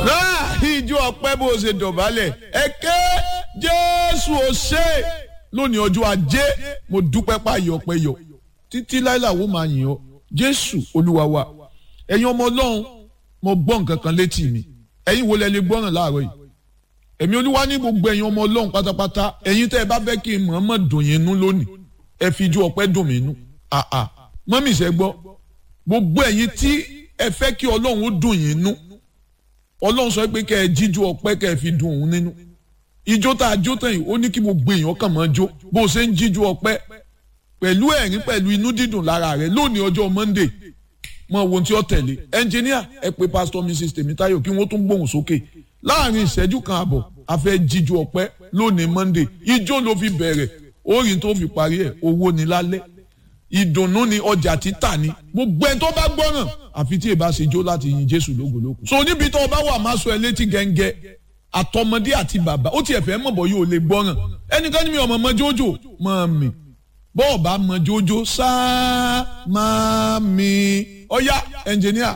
ìjọ ọpẹ́ bó ṣe dọ̀bálẹ̀ ẹ ké jésù ò ṣe lónìí ọjọ́ ajé mo dúpẹ́ páyọ̀ ọpẹ́ yọ títí láìláwó máa yìn ọ́ jésù olúwa wa ẹ̀yin ọmọ ọlọ́run mo gbọ́ nǹkan kan létí mi ẹ̀yin wo lẹ lè gbọ́ràn láàárọ̀ yìí ẹ̀mí olúwa ní gbogbo ẹ̀yin ọmọ ọlọ́run pátápátá ẹ̀yin tẹ́ ẹ bá fẹ́ kí n mọ̀ọ́mọ̀ dùn yín nú lónìí ẹ fi ijó ọpẹ́ dùn mí nú àà mọ́mì ṣẹ́ gbọ́ gbogbo ẹ̀yin tí ẹ fẹ́ kí ọlọ́run ó dùn yín nú ọlọ́run sọ pé kẹ́ ẹ jíjó ọpẹ́ kẹ́ ẹ fi dùn òun nínú ijó tá a jó tán yìí ó ní kí gbogbo èèyàn kàn máa jó bó o ṣe ń jíjó ọpẹ́ pẹ̀lú ẹ̀rín pẹ̀lú inú dídùn lára rẹ̀ lónìí ọjọ́ monday mọ ohun tí ó tẹ̀lé ẹnjìníà ẹ pé pásítọ̀ mrs tèmítáyọ̀ kí wọ́n tún gbóhùn sókè láàrin ìṣẹ́jú kan àbọ̀ a fẹ́ jíjó ọpẹ́ lónìí monday ijó ló fi bẹ̀rẹ̀ orin tó fi parí ẹ̀ owó ni lálẹ́ ìdùnnú ni ọjà títà ni gbogbo ẹni tó bá gbọ́ràn àfi tí èbá ṣe jó láti yin jésù lógológo. so níbi tó o bá wà máa sọ ẹ létí gẹ́ngẹ́ àtọmọdé àti bàbá ó tiẹ̀ fẹ́ mọ̀ bọ́ yóò lè gbọ́ràn ẹnìkan ní mi ọmọ ọmọ jójó mọ̀ mi bọ́ọ̀ bá mọ jójó sáá máa mi ọ̀yá ẹnjìníà